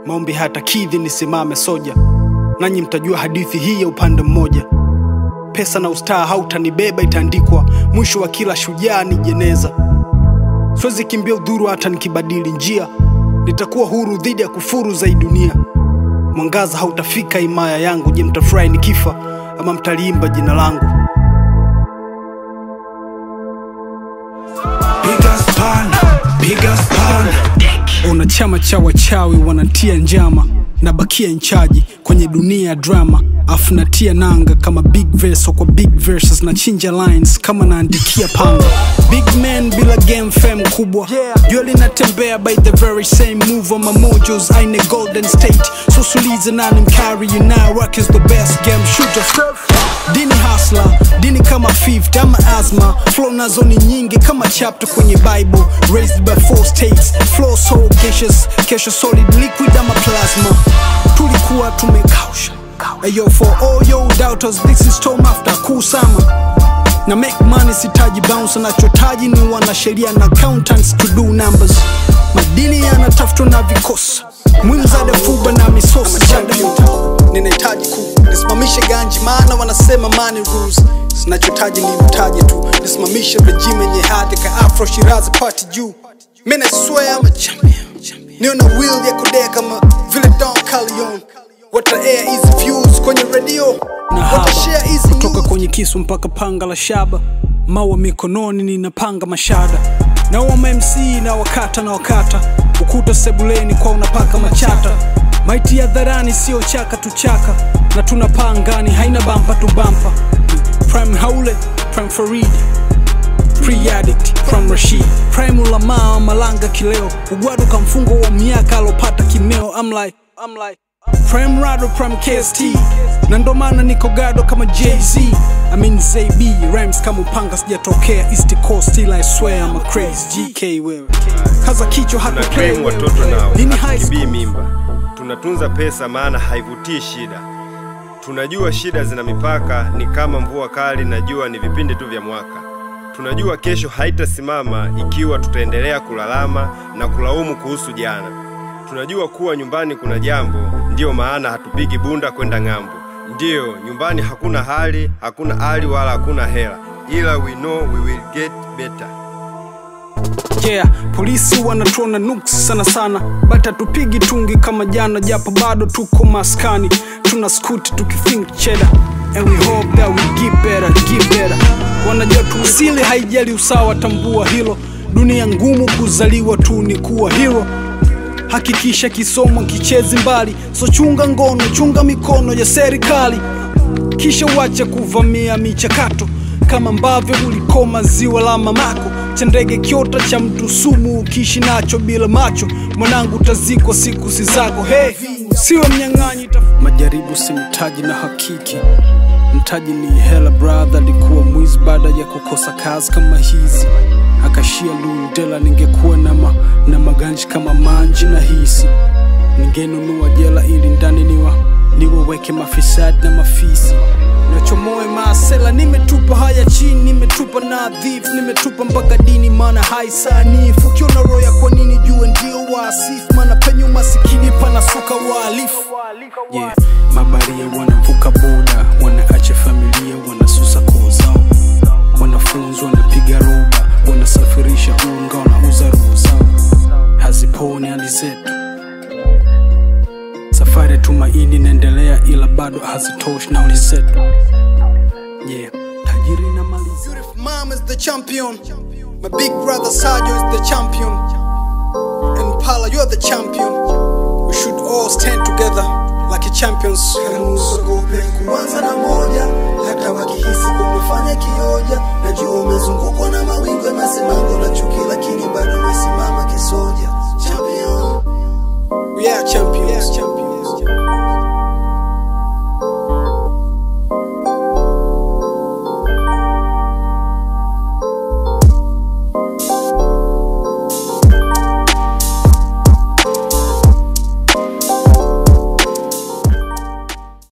maombi hayatakidhi nisimame soja, nanyi mtajua hadithi hii ya upande mmoja. Pesa na ustaa hautanibeba, itaandikwa mwisho wa kila shujaa ni jeneza. Siwezi kimbia udhuru hata nikibadili njia, nitakuwa huru dhidi ya kufuru za hii dunia. Mwangaza hautafika himaya yangu. Je, mtafurahi nikifa ama mtaliimba jina langu? Piga spana, piga spana. Una chama cha wachawi wanatia njama, nabakia nchaji kwenye dunia ya drama, afu natia nanga kama big verse kwa big verses, na chinja lines kama naandikia panga. Big man bila game fame kubwa, jua linatembea by the very same move on my mojos, aine golden state, so sulize nani mkari, you now rock is the best game shooter. Dini hustler, dini kama fifth ama asthma, flow nazo ni nyingi kama chapter kwenye Bible, raised by four states, flow so gaseous, kesho solid liquid ama plasma, tulikuwa tumekausha. Ayo for all yo doubters, this is Tom after kusama na make money sitaji bounce, nachotaji ni wanasheria na accountants to do numbers. Madini yanatafutwa na vikosi, mwimzade fuba na misosi champion. Ninahitaji ku nisimamishe ganji, maana wanasema money rules. Sinachotaji ni mtaji tu, nisimamishe regime yenye hadhi ka Afro Shirazi party juu. Mimi na swear I'm a champion, niona will ya kudea kama vile Don Corleone. Wata air easy views kwenye radio na Wata haba share easy kutoka news. kwenye kisu mpaka panga la shaba, mawa mikononi ninapanga mashada, na wama MC na wakata na wakata, ukuta sebuleni kwa unapaka machata, maiti ya dharani sio chaka tu chaka, na tunapaa angani haina bampa tu bampa. Prime Haule, Prime Farid, Pre-addict from Rashid Prime ulamaa malanga kileo ugwadu kamfungo wa miaka alopata kimeo I'm like, I'm like Prime Rado Prime KST na ndo maana niko gado kama Jay-Z I mean ZB rhymes kama upanga sijatokea East Coast still I swear I'm a crazy GK wewe kaza kichwa hata tuna play claim watoto nao Hii ni high hatukibii school mimba tunatunza pesa maana haivutii shida tunajua shida zina mipaka ni kama mvua kali na jua ni vipindi tu vya mwaka tunajua kesho haitasimama ikiwa tutaendelea kulalama na kulaumu kuhusu jana tunajua kuwa nyumbani kuna jambo ndiyo maana hatupigi bunda kwenda ng'ambo ndiyo nyumbani hakuna hali hakuna hali wala hakuna hela ila we know we will get better Yeah, polisi wanatuona nuks sana sana, but hatupigi tungi kama jana, japo bado tuko maskani, tuna skuti tukithink cheddar and we hope that we get better, get better. Wanajua tuusili haijali usawa, tambua hilo. Dunia ngumu, kuzaliwa tu ni kuwa hero. Hakikisha kisomo kichezi mbali, so chunga ngono, chunga mikono ya serikali kisha uache kuvamia michakato kama ambavyo ulikoma ziwa la mamako cha ndege kiota cha mtu sumu ukiishi nacho bila macho mwanangu utazikwa siku si zako hey, siwe mnyang'anyi taf- majaribu si mtaji na hakiki mtaji ni hela brother alikuwa mwizi baada ya kukosa kazi kama hizi akashia lundela ningekuwa na, ma, na maganji kama manji na hisi ningenunua jela ili ndani niwa niwaweke mafisadi na mafisi nachomoe maasela nimetupa haya chini nimetupa nadhifu nimetupa mpaka dini maana haisanifu ukiona roya kwa nini jue ndio waasifu maana penye umasikini panasuka wahalifu yeah. mabaria wanavuka boda wanaacha familia wanasusa koo zao wanafunzi wanapiga roba wanasafirisha unga wanauza roho zao haziponi hali zetu safari ya tumaini inaendelea ila bado hazitoshi nauli zetu yeah. tajiri na mali zetu Beautiful mom is the champion. My big brother Sergio is the champion. And Pala, you're the champion. We should all stand together like a champions. Usiogope kuanza na moja, hata wakihisi kumefanya kioja, najua umezunguka